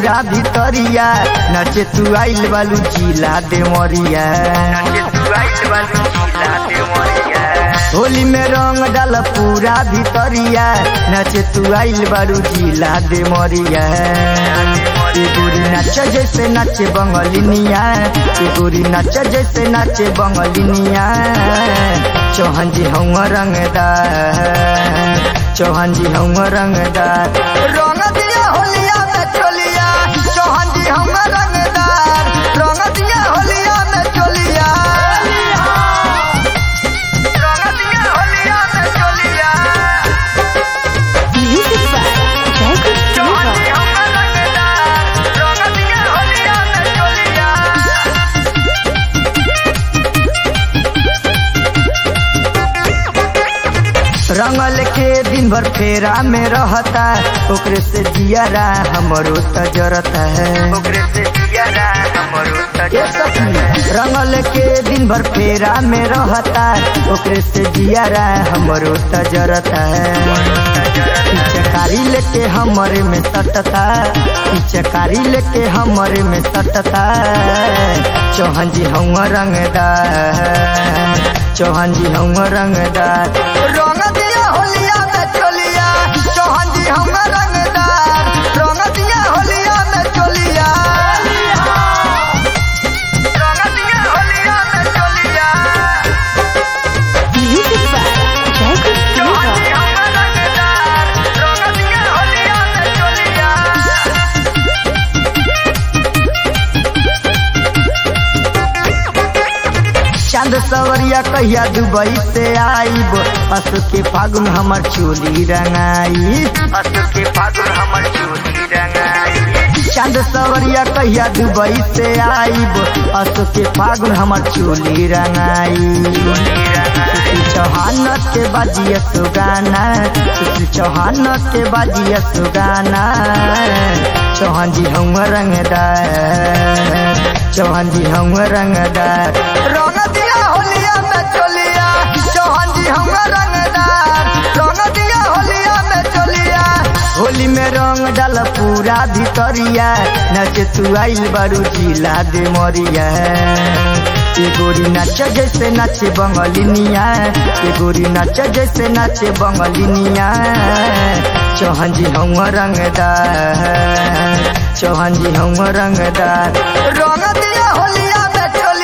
पूरा भितरिया नचे तू आइल बालू जिला दे मरिया होली में रंग डाल पूरा भितरिया नचे तू आइल बालू जिला दे मरिया ए गोरी नाच जैसे नाचे बंगलिनिया ए गोरी नाच जैसे नाचे बंगलिनिया चौहान जी हम रंगदार चौहान जी हम रंगदार रंग दिया होलिया में चोलिया चौहान जी हम रंगदार रंग दिया होलिया में चोलिया रंग दिया होलिया में चोलिया Music by Jacob Chauhan Silva. जी हम रंगदार रंग दिया होलिया में चोलिया रंगल के दिन भर फेरा में रहता ओकरे से जियारा हमरो तजरता है ओकरे से जियारा हमरो रंगल के दिन भर फेरा में रहता ओकरे से जियारा हमरो तजरता है पिचकारी लेके हमरे में सटता पिचकारी लेके हमरे में सटता चौहान जी हम रंगदार चौहान जी हम रंगदार रंग दिया होलिया में चोलिया चौहान जी हम रंगदार रंग दिया होलिया में चोलिया रंग दिया होलिया में चोलिया Music by Jacob Chauhan Silva. जी हम रंगदार रंग दिया होलिया में चोलिया चांद सवरिया कहिया दुबई से आईब असु के फागुन हमर चोली रंगाई असु के फागुन हमर चोली रंगाई चांद सवरिया कहिया दुबई से आईब असु के फागुन हमर चोली रंगाई सुशील चौहान के बाजिया सुगाना सुशील चौहान के बाजिया सुगाना चौहान जी हम रंगदार चौहान जी हम रंगदार रंग दिया होलिया में चोलिया चौहान जी हम रंगदार रंग दिया होलिया में चोलिया होली में रंग डाल पूरा भितरिया नचे तू आइल बारू जिला दे मरिया ए गोरी नाच जैसे नाचे बंगलिनिया ए गोरी नाच जैसे नाचे बंगलिनिया चौहान जी हम रंगदार चौहान जी हम रंगदार रंग दिया होलिया में चोलिया